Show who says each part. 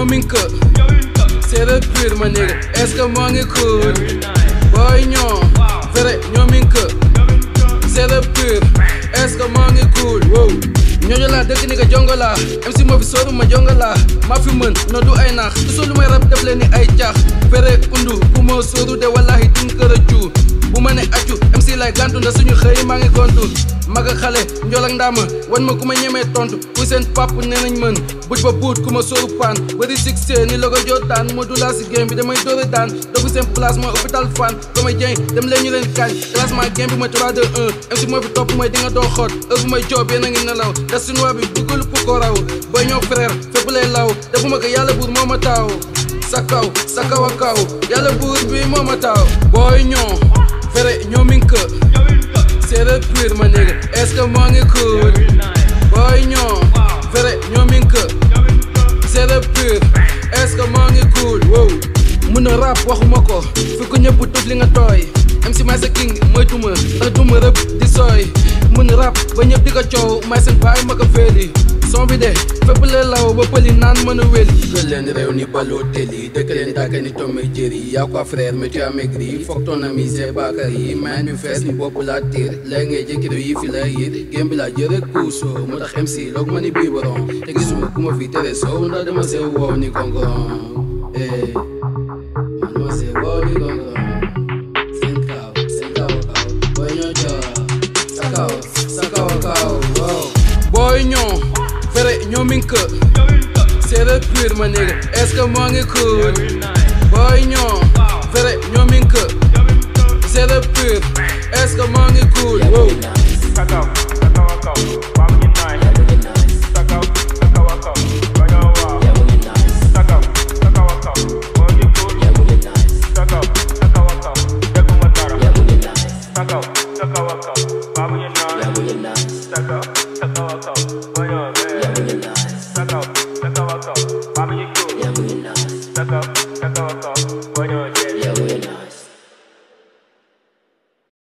Speaker 1: ñoomin kë séeréer pur ma nigga est-ce que moo ngi cool booy ñoo vrai ñoomin kë séeréer pur est-ce que moo ngi cool wow ñooñu laa dëkk ni nga jongo laa MC moo fi sóoru ma jongo laa maa fi mën no du ay naax toujours lu may rab def leen ni ay caax fere undu bu ma sóoru de wallahi din kër a juu bu ma ne accu MC lay gàntu nda suñu xëy maa ngi kontu mag ak xale njool ak ndaama wan ma ku ma ñemee tontu kuy seen pap nee nañ mën buj ba buut ku ma sóoru paan bëri succès ni la ko jotaan moo du laa si game bi damay dóore daan doogu seen place mooy hôpital fan damay jëy dem leen ñu leen kañ classement game bi mooy 3 2 1 MC moo fi topp mooy di nga doo xoot heure bu may joob yéen a ngi nelaw te suñu bi duggul pu ko raw booy ñoo frère fépp lay law defuma ko yàlla buur moo ma taaw sa kaw sa kaw a kaw yàlla buur bi moo ma taaw booy ñoo fere ñoo min kë séeréer pur ma nigga est-ce que moo ngi cool booy ñoo fere ñoo min kë séeréer pur est-ce que moo ngi cool wow mun a rap waxuma ko fi ko ñëpp tuf li nga tooy MC may sa king moytuma ndax duma rëb di sooy mun rap ba ñëpp di ko coow may seen baay ma ko féeli son bi de fépp la law ba pëli naan mën a wéli
Speaker 2: Dëkk leen réew ni baloo teli dëkk leen dàkk ni tomé jëri yaa quoi frère mais tu as maigri foog ton ami c'est Bakary man bi fees ni bopp laa tiir léegi ngay jékkido yi fi lay yit gém bi laa jëre kuusoo moo tax MC loog ma ni bii borom te gisuma ku ma fi tere soow ndax dama see wow ni gongoron eh man dama see wow ni gongoron seen kaw seen kaw kaw booy ñoo joor sa kaw sa kaw kaw wow
Speaker 1: booy ñoo fere ñoo min kë séeréer pur ma nigga est-ce que moo ngi cool booy ñoo fere ñoo min kë séeréer pur est-ce que moo ngi cool wow
Speaker 3: Sakau, sakau akau, bang ni nice. Sakau, sakau akau, banyak wah. Sakau, sakau akau, bagi cool. Sakau, sakau akau, jago matara. Sakau, sakau akau,